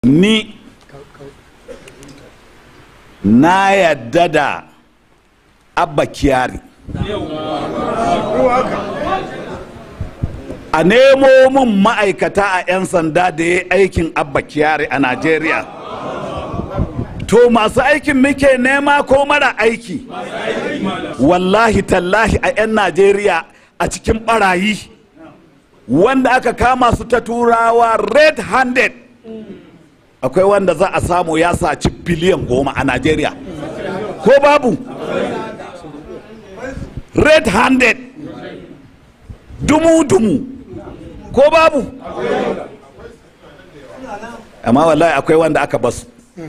ni na yadda da abba kiyari a nemo min ma'aikata a 'yan sanda da ya aikin abba kiyari a najeriya to masu aikin muke nema ko mara aiki wallahi tallahi a 'yan najeriya a cikin barayi wanda aka kama su ta turawa red handed akwai wanda za a samu ya saci biliyan goma a najeriya ko babu red handed dumu-dumu ko babu amma wallahi akwai wanda aka basu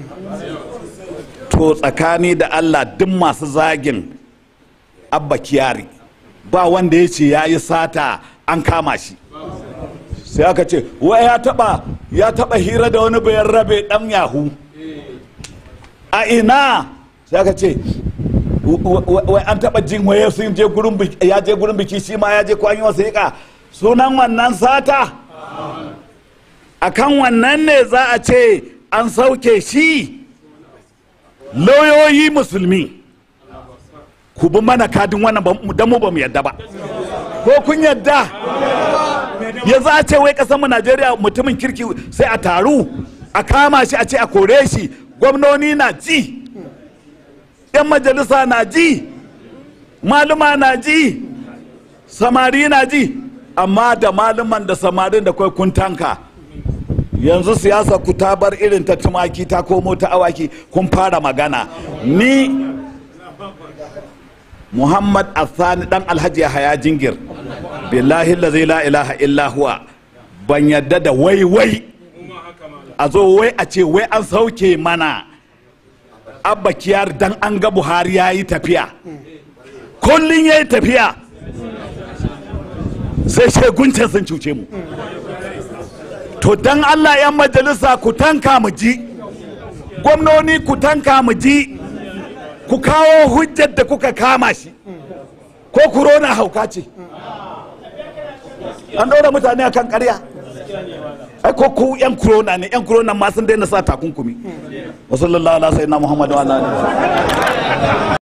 to tsakani da allah duk masu zagin abba kiyari ba wanda ya ce ya yi sata an kama shi sai aka ce wa ya taba ya taba hira da wani bayan rabe dan yahu a ina sai aka ce wai an taba jin waye sun je gurin biki ya je gurin biki shi ma ya je ko an yi wasiƙa sunan wannan sata akan wannan ne za a ce an sauke shi lauyoyi musulmi ku bi mana kadin wannan dan mu ba mu yadda ba ko kun yadda ya za a ce wai kasar mu Najeriya mutumin kirki sai a taru a kama shi a ce a kore shi gwamnoni na ji yan majalisa na ji maluma na ji samari na ji amma da maluman da samarin da kwai kun tanka yanzu siyasa ku ta bar irin ta tumaki ta komo ta awaki kun fara magana ni muhammad athani dan alhaji haya jingir billahi lazi la ilaha illa huwa ban yadda da wai wai a zo wai a ce wai an sauke mana abba kiyar dan an ga buhari ya yi tafiya kullum ya yi tafiya sai sheguncin sun cuce mu to dan allah yan majalisa ku tanka mu ji gwamnoni ku tanka mu ji ku kawo hujjar da kuka kama shi ko kurona hauka ce an ɗora mutane a kan ƙarya ai ko ku yan kurona ne yan kurona ma sun daina sa takunkumi wasu lalala sai na muhammadu wa